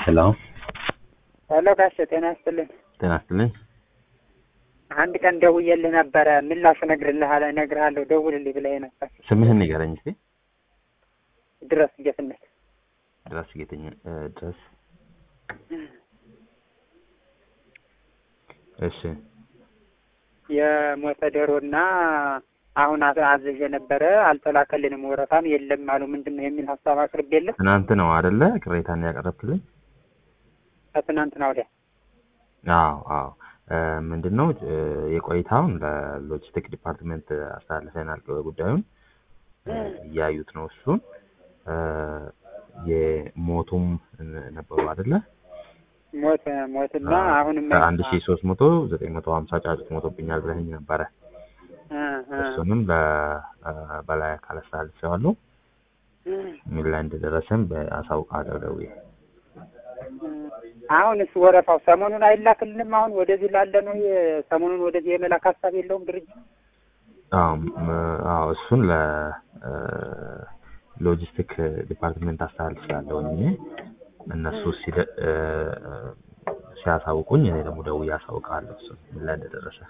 ሄሎ ሄሎ ጋሼ ጤና ይስጥልኝ። ጤና ይስጥልኝ። አንድ ቀን ደውዬልህ ነበረ ምላሹ እነግርልሃለሁ እነግርሃለሁ ደውልልኝ ብለህ ነበር። ስምህን ንገረኝ እስኪ። ድረስ ጌትነት ድረስ ጌተኛ እ ድረስ እሺ የሞተ ዶሮና አሁን አዘ- አዝዤ ነበረ አልተላከልንም፣ ወረፋም የለም አሉ። ምንድን ነው የሚል ሀሳብ አቅርቤልህ ትናንት ነው አይደለ ቅሬታን ያቀረብክልኝ? ከትናንትና ወዲያ አዎ አዎ እ ምንድን ነው እ የቆይታውን ለሎጂስቲክ ዲፓርትመንት አስተላልፈናል ጉዳዩን እ እያዩት ነው እሱን እ የሞቱም ነበሩ አይደለ ሞት ሞትና አሁንም ከአንድ ሺ ሶስት መቶ ዘጠኝ መቶ ሀምሳ ጫጩት ሞቶብኛል ብለኸኝ ነበረ እ እ እሱንም ለ- በላይ አካል አስተላልፌዋለሁ ምን ላይ እንደደረሰም በአሳውቃለሁ ደውዬ አሁንስ ወረፋው ሰሞኑን አይላክልንም? አሁን ወደዚህ ላለ ነው የ- ሰሞኑን ወደዚህ የመላክ ሀሳብ የለውም ድርጅት አዎ ም- አዎ እሱን ለ እ ሎጂስቲክ ዲፓርትመንት አስተላልፌያለሁ እኔ እነሱ ሲደ- እ ሲያሳውቁኝ እኔ ደግሞ ደውዬ አሳውቃለሁ እሱን ምን ላይ እንደደረሰ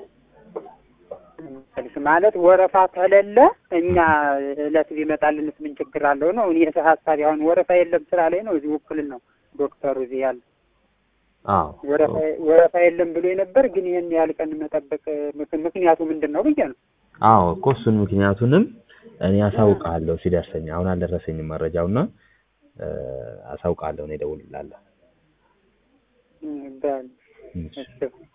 መልስ ማለት ወረፋ ከሌለ እኛ እለት ቢመጣልንስ ምን ችግር አለው ነው። እኔ ሀሳቢ አሁን ወረፋ የለም ስላለኝ ነው እዚህ ውክል ነው ዶክተሩ እዚህ ያለ አዎ ወረፋ ወረፋ የለም ብሎ ነበር። ግን ይህን ያህል ቀን መጠበቅ ምክ- ምክንያቱ ምንድን ነው ብዬ ነው። አዎ እኮ እሱን ምክንያቱንም እኔ አሳውቃለሁ ሲደርሰኝ። አሁን አልደረሰኝም መረጃውና እ አሳውቃለሁ እኔ እደውልልሃለሁ። እም፣ በል እሺ እሺ